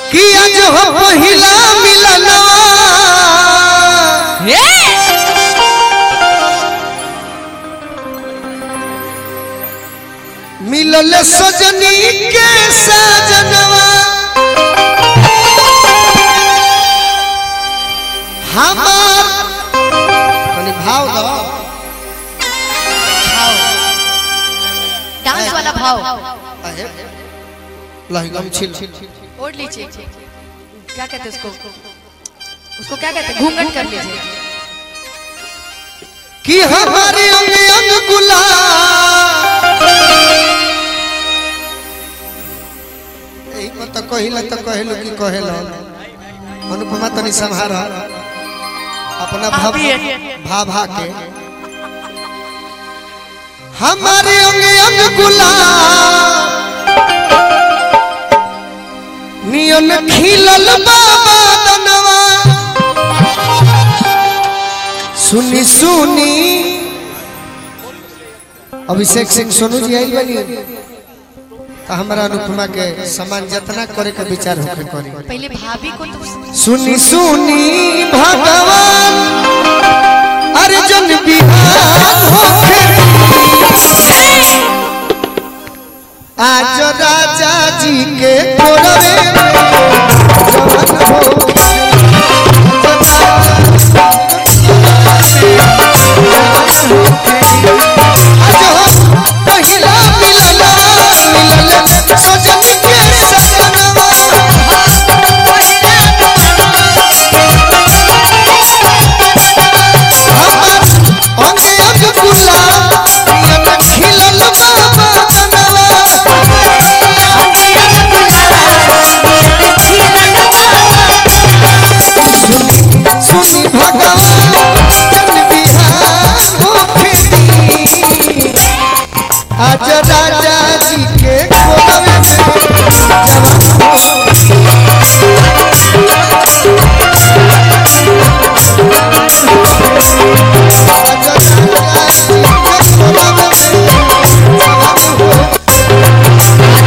कि आज हो पहिला मिलनवा मिलल सजनी के सजनवा हमार तनी भाव दो डांस वाला भाव अहे, लहंगम छिल ओढ़ लीजिए क्या कहते हैं उसको उसको क्या कहते हैं घूंघट कर लीजिए कि हमारे अंग अंग गुलाब यही को तो कहिला तो कहेलो कि कहेलो अनुपमा तनी संहार अपना भाव भा भा के हमारे अंग अंग गुलाब नियन खिलल बाबा दनवा सुनी सुनी अभिषेक सिंह सोनू जी आई बनी तो हमारा अनुपमा के सम्मान जतना करे के विचार होके करी पहले भाभी को तो सुनी सुनी भगवान अर्जुन बिहार होके आज राजा जी के कोरवे में जवान हो आज हो पहिला मिलना मिलल सजन के सजनवा अंगे अंग गुलाब नियन खिलल बाबा जनवा सुनी भगवान जन बिहार होके दी आज राजा जी के कोलवे में जवान हो आज राजा जी के कोलवे में जवान हो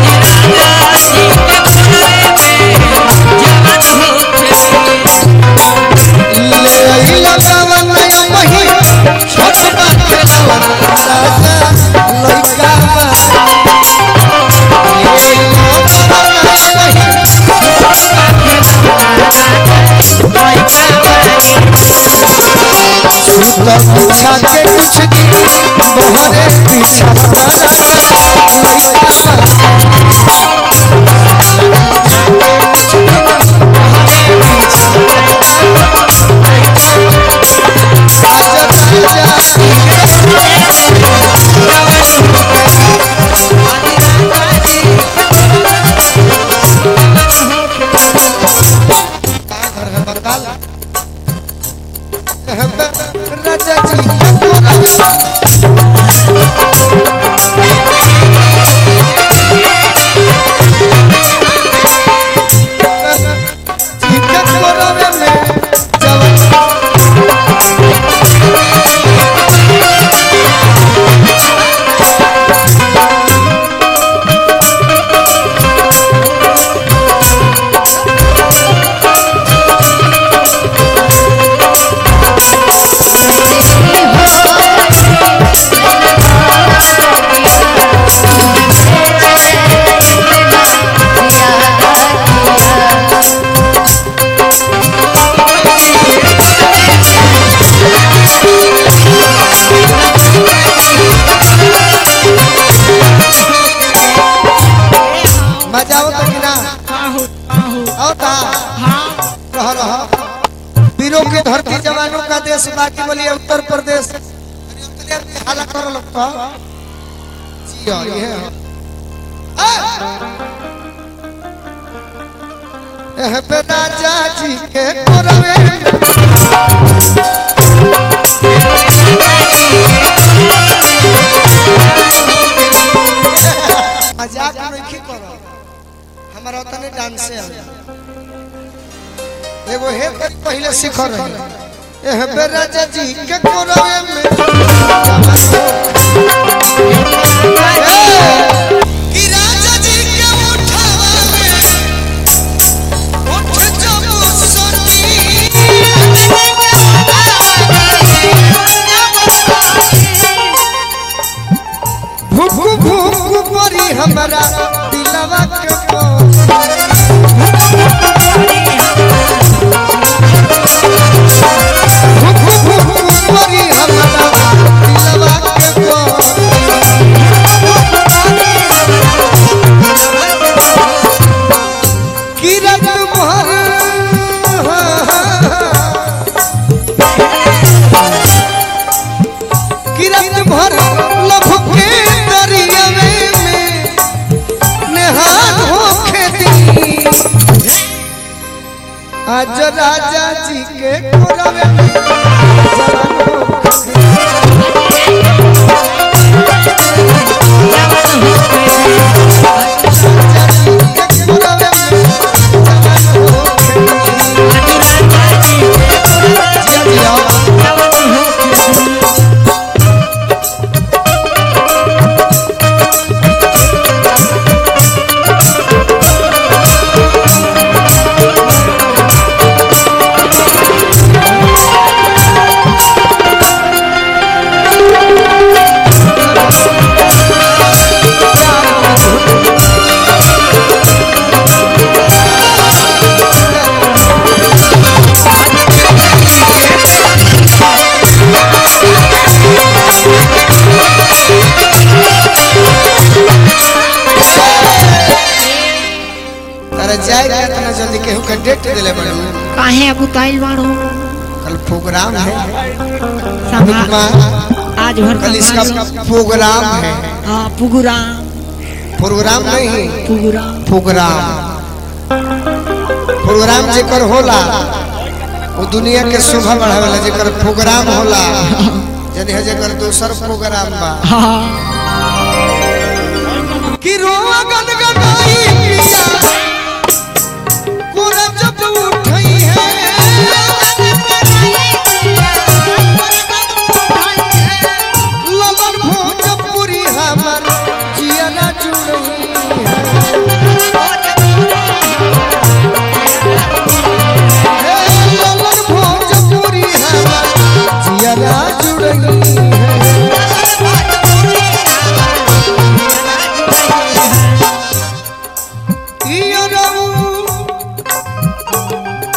ले अइला जवन नया मही छोट बात जवन राजा लइका बा ले अइला जवन नया मही सुत पूछा के कुछ दी मोहरे पीछा वाला लइका बा राजा जी जी के कोरवे में जवान मजा आवत कि ना आवता रह रह वीरों की धरती जवानों का देश बाकी बोलिए उत्तर प्रदेश हाला कर लगता जियो ये एह पे राजा जी के कोरवे में मजाक नहीं करो हमारा तने डांस है एगो हे पर पहले सीख रहे एह बे राजा जी के कोरवे में कि राजा जी के उठावा में किरत भर किरत भर लभ के दरियावे में नेहान हो खेती आज राजा जी के कोरवे में जवान होखे। राजा जी के कोरवे में जवान होखे। जिया जिया तारा जाए के इतना जल्दी केहू के डेट दिले बड़ू काहे अब उताइल बाड़ो कल प्रोग्राम है संभा माँ आज भर कल इसका संभाल प्रोग्राम है हाँ पुगुराम प्रोग्राम नहीं पुगुराम प्रोग्राम प्रोग्राम जेकर होला वो दुनिया के शोभा बढ़ावेला जेकर प्रोग्राम होला जने जेकर दोसर प्रोग्राम बा हाँ